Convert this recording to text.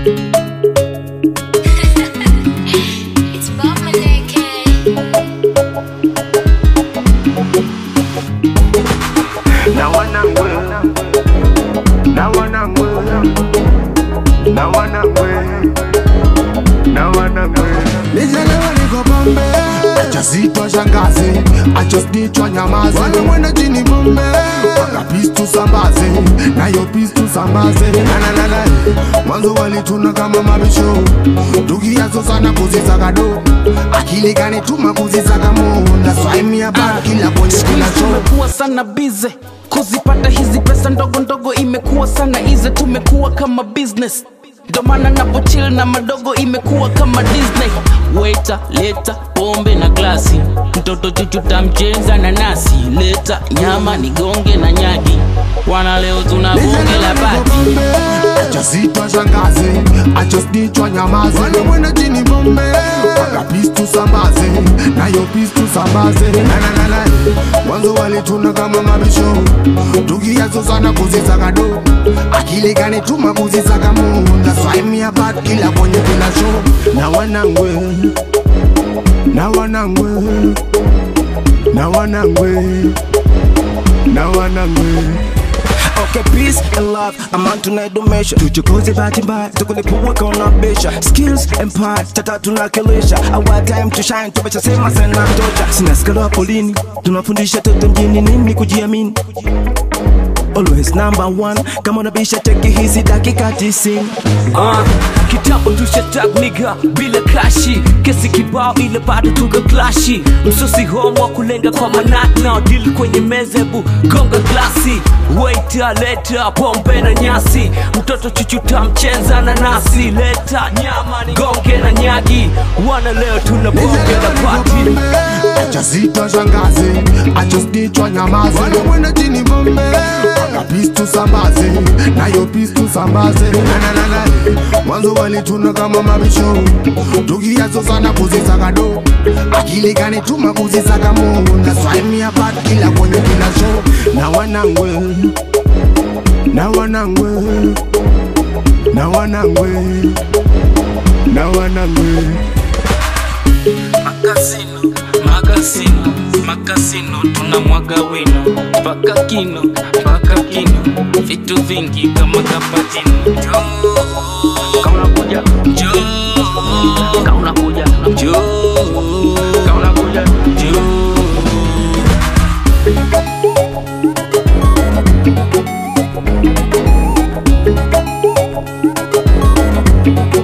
It's Babaleke. na wanangwe na wanangwe na wanangwe na wanangwe Nijelewa niko bombe Achazitwa shangazi Achosnichwa nyamaze Wanamwenda chini bombe Waka peace tusambaze Na yo peace tusambaze Na na na na Mwanzo walituna kama mabisho Tukiazo sana kuzisaka do Akili gani tuma kuzisaka mo That's why me about kila kwenye kila show tumekuwa sana bize kuzipata hizi pesa ndogo ndogo imekuwa sana ize tumekuwa kama business ndo maana napochil na madogo imekuwa kama disney weta leta pombe na glasi mtoto chuchuta mchenza na nasi leta nyama nigonge na nyagi wana leo tuna bonge la bati achazitwa shangazi achosnichwa nyamaze wanamwenda chini bombe waka peace tusambaze na yo peace tusambaze nananana mwanzo walituna kama mabisho tukiazo sana kuzisaka do akili gani tuma kuzisaka mo That's why me about kila kwenye kila show na wanangwe na wanangwe na wanangwe na wanangwe Okay, peace and love, amani tunaidumisha, tuchukuze bahati mbaya, tukulipua kaona besha, skills and part, tata tunakilisha, our time to shine, tumesha sema sana tosha, sina skalo polini, tunafundisha toto mjini nini kujiamini Always number one, kama unabisha teki hizi dakika tisini uh, kitambo tushatag niga bila kashi kesi kibao ile bado tuko klashi msosi homo wa kulenga kwa manat na dil kwenye meza hebu gonga glasi waita leta pombe na nyasi mtoto chuchuta mchenza na nasi leta nyama ni gonge na nyagi wana leo tuna bonge la pati achazitwa shangazi achosnichwa nyamaze wanamwenda chini bombe waka peace tusambaze na yo peace tusambaze nananana mwanzo walituna kama mabisho tukiazo sana kuzisaka do akili gani tuma kuzisaka mo That's why me about kila kwenye kila show na wanangwe na wanangwe na wanangwe na wanangwe makasino makasino makasino tuna mwaga wino mpaka kino mpaka kino vitu vingi kama kapatino kauna kuja njoo kauna kuja njoo kauna kuja njoo